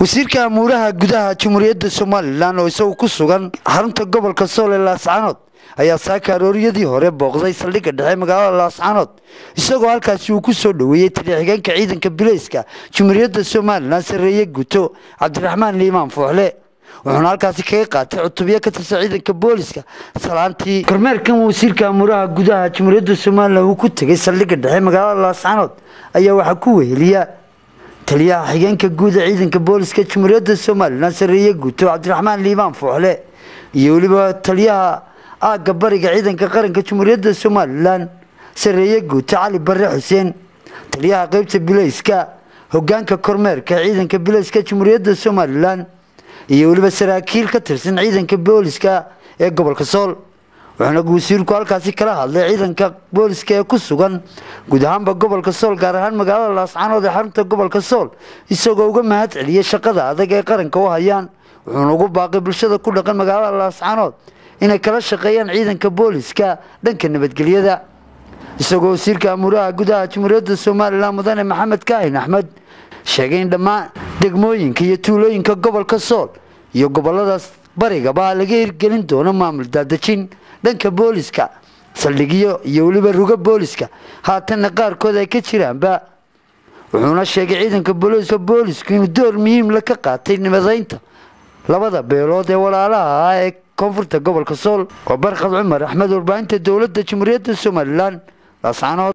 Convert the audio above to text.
wasiirka amuuraha gudaha jamhuuriyadda somalilan oo isagu ku sugan xarunta gobolka sool ee laascaanood ayaa saaka arooryadii hore booqday saldhigga dhexe magaalada laascaanood isagoo halkaasi uu ku soo dhoweeyey taliya-xigeenka ciidanka bileyska jamhuuriyadda somalilan sarreeye guto cabdiraxmaan liimaan fooxle wuxuuna halkaasi kaga qaatay cutubyo ka tirsan ciidanka booliska salaantii kormeerkan wasiirka amuuraha gudaha jamhuuriyadda somalilan uu ku tegay saldhigga dhexe magaalada laascaanood ayaa waxaa ku weheliya taliyaha xigeenka guud ee ciidanka booliska jamhuuriyadda somalilan sarreeye guto cabdiraxmaan liibaan fooxle iyo weliba taliyaha aagga bariga ciidanka qaranka jamhuuriyadda somalilan sarreeye guuto cali bare xuseen taliyaha qeybta bileyska hogaanka kormeerka ciidanka bileyska jamhuuriyadda somalilan iyo weliba saraakiil ka tirsan ciidanka booliska ee gobolka sool wuxuuna wasiirku halkaasi kala hadlay ciidanka booliska ee ku sugan guud ahaanba gobolka sool gaar ahaan magaalada laascaanood ee xarunta gobolka sool isagoo uga mahad celiyey shaqada adag ee qaranka u hayaan wuxuuna ugu baaqay bulshada ku dhaqan magaalada laascaanood inay kala shaqeeyaan ciidanka booliska dhanka nabadgelyada isagoo wasiirka amuuraha gudaha jamhuuriyadda somalilan mudane maxamed kaahin axmed sheegay in dhammaan degmooyinka iyo tuulooyinka gobolka sool iyo goboladaas barigaba laga hirgelin doono maamul daadejin dhanka booliska saldhigyo iyo weliba rugo booliska haatanna qaarkood ay ka jiraanba wuxuuna sheegay ciidanka booliska boolisku inuu door muhiimla ka qaatay nabadaynta labada beelood ee walaalaha ah ee koonfurta gobolka sool waa barkad cumar axmed warbaahinta dowladda jamhuuriyadda somalilan laascaanood